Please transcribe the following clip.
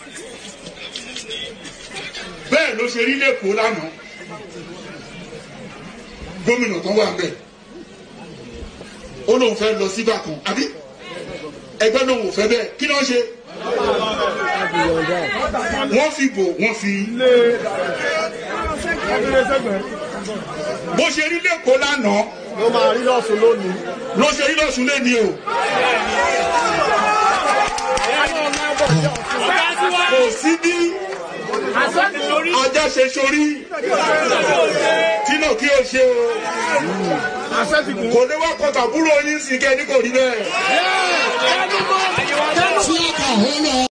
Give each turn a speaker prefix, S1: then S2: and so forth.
S1: bẹ́ẹ̀ ló ṣe rí lẹ́kọ̀ọ́ lánàá gómìnà kan wà ń bẹ̀ ó lóun fẹ́ lọ síbà kan àbí ẹgbẹ́ lòun ò fẹ́ bẹ́ẹ̀ kí ló ń ṣe wọ́n fi bò wọ́n fi bó ṣe rí lẹ́kọ̀ọ́ lánàá
S2: ló máa rí lọ́sùn lónìí.
S1: ló ṣe rí lọ́sùn lẹ́ni o kò sí bí ajá ṣe sórí tí náà kí o ṣe o
S2: àṣẹ ti gùn.
S1: kò ní wá kọta búrò yín sí kẹ́ ní kò rí bẹ́ẹ̀.
S3: tíátà ó lọ.